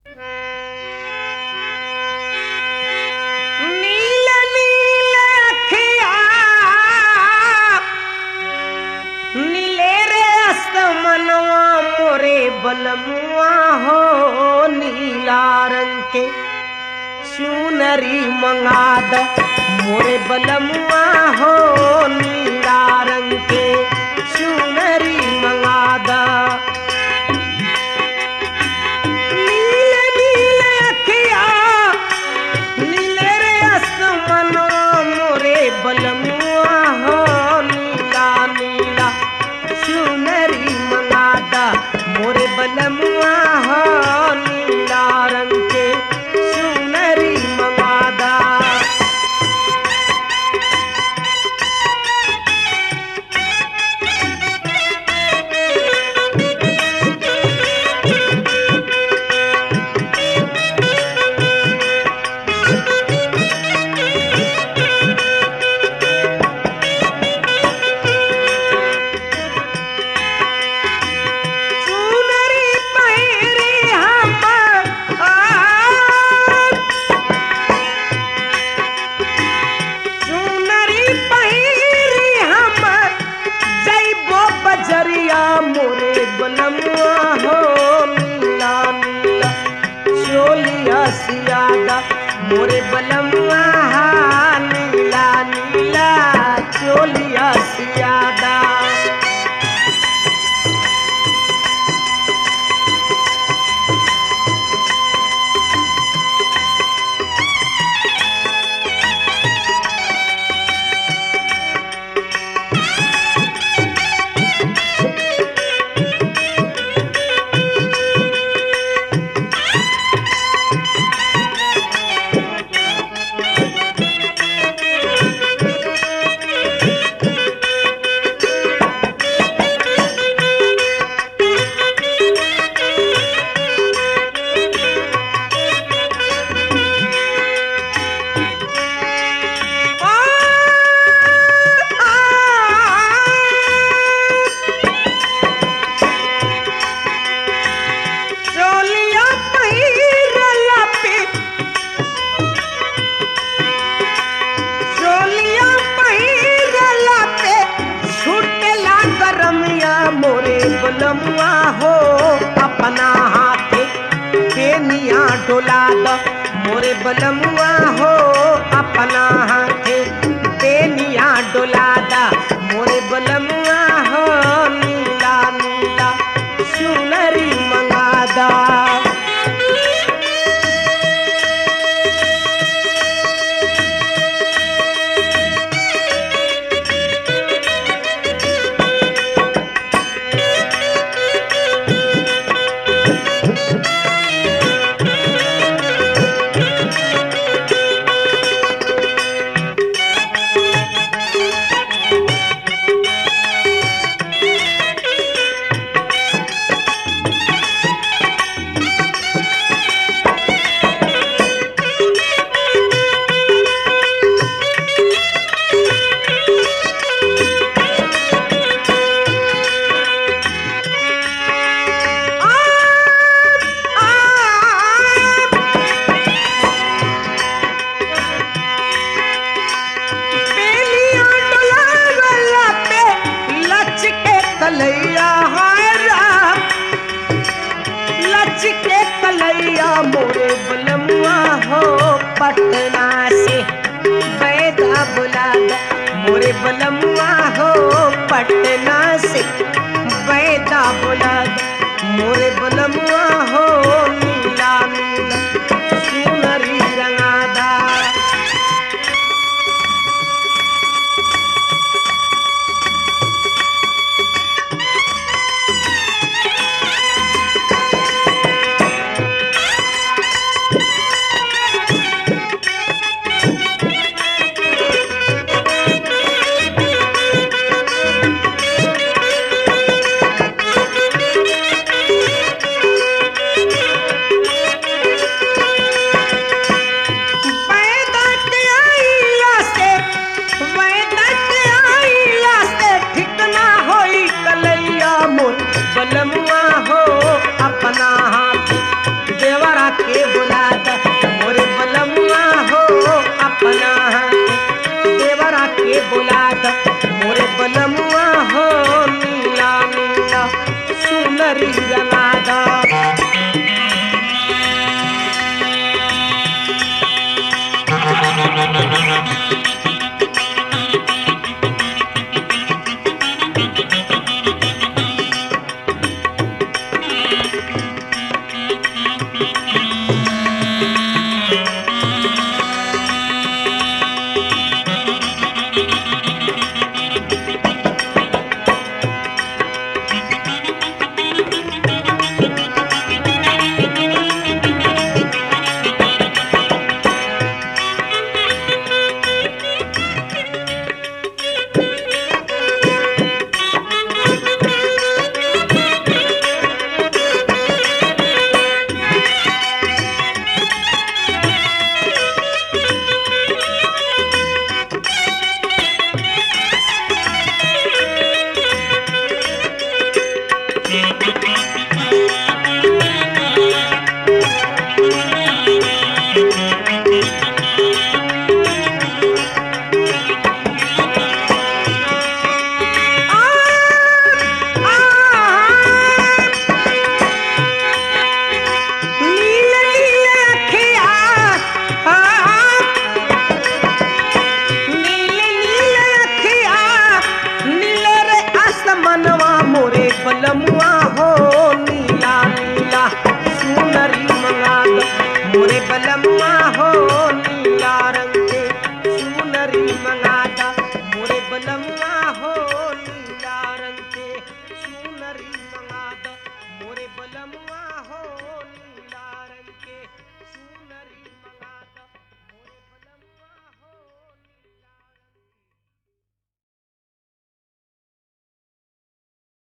नील नील अखिया नीले रे असमनवा मोरे बलमुआ हो नीला रंग के चुनरी मंगाद मोरे बलमुआ हो नीला रंग के चुनरी मंगादा नीले नीले अखिया नीले रे आसमानो मोरे बलमुआ हो नीला नीला चुनरी मंगादा मोरे बलमुआ हो नीला रंग के चुनरी मंगादा चुनरी पहिरी हम आ चुनरी पहिरी हम जइबो बजरिया मोरे बलमुआ हो नीला नीला चोलिया सियादा मोरे बलमुआ हा नीला नीला चोलिया सियादा चोलिया पहिरला पे चोलिया पहिरला पे छूटेला गरमिया मोरे बलमुआ हो अपना हाथे बेनिया डोला द मोरे बलमुआ हो अपना हाथे बेनिया डोला द मोरे बलमुआ हो नीला नीला सुनरी मंगादा बेलिया डोलावला पे लचके कलैया हाय राम लचके कलैया मोरे बलमुआ हो पटना से बैदा बुला द मोरे बलमुआ हो पटना से बैदा बुला द मोरे बलमुआ हो नीला नीला सुनरी रंगादा के बुला द